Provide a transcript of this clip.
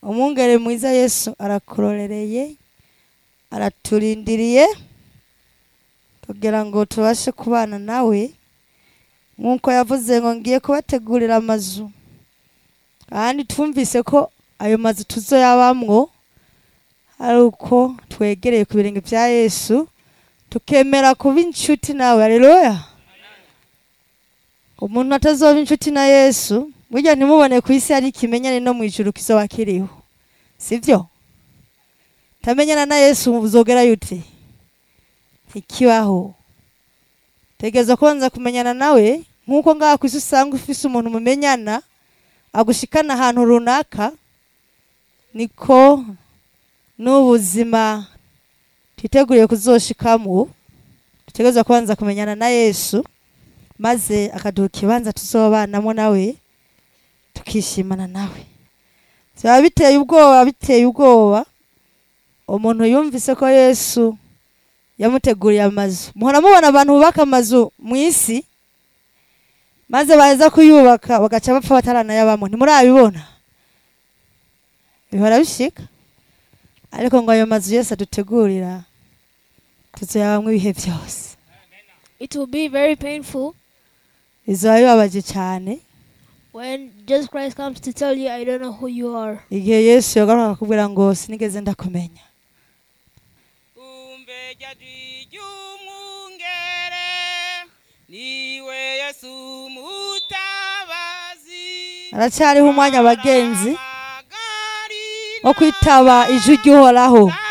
umwungere mwiza yesu arakurorereye araturindiriye kugira ngo tubashe kubana nawe nk'uko yavuze ngo ngiye kubategurira amazu kandi twumvise ko ayo mazu tuzoyabamwo ari uko twegereye ku birenge bya yesu tukemera kuba inshuti nawe haleluya umuntu atazoba inshuti na yesu burya ntimubone ku isi hari ikimenyane no mu ijuru kizoba kiriho sibyo tamenyana na yesu uzogerayo ute ntikibaho tegereza kubanza kumenyana nawe nk'uko ngaha ku isi usanga ufise umuntu mumenyana agushikana ahantu runaka niko n'ubuzima twiteguriye kuzoshikamo dutegereza kubanza kumenyana na yesu maze akaduha ikibanza tuzobanamo nawe tukishimana nawe byaba biteye ubwoba biteye ubwoba umuntu yumvise ko yesu yamuteguriye amazu muhora mubona abantu bubaka amazu mu isi maze baza kuyubaka bagaca bapfa bataranayabamo ntimurabibona bihora bishika ariko ngo ayo mazu yose adutegurira tuzoyabamwo ibihe byose It will be very painful bizoba bibabaje cyane when Jesus Christ comes to tell you, I don't know who you are. igihe yesu yagaruka akakubwira ngo sinigeze ndakumenya umbe jajwi ry'umwungere niwe yesu mutabazi haracyariho umwanya abagenzi wo wo kwitaba ijwi ry'uhoraho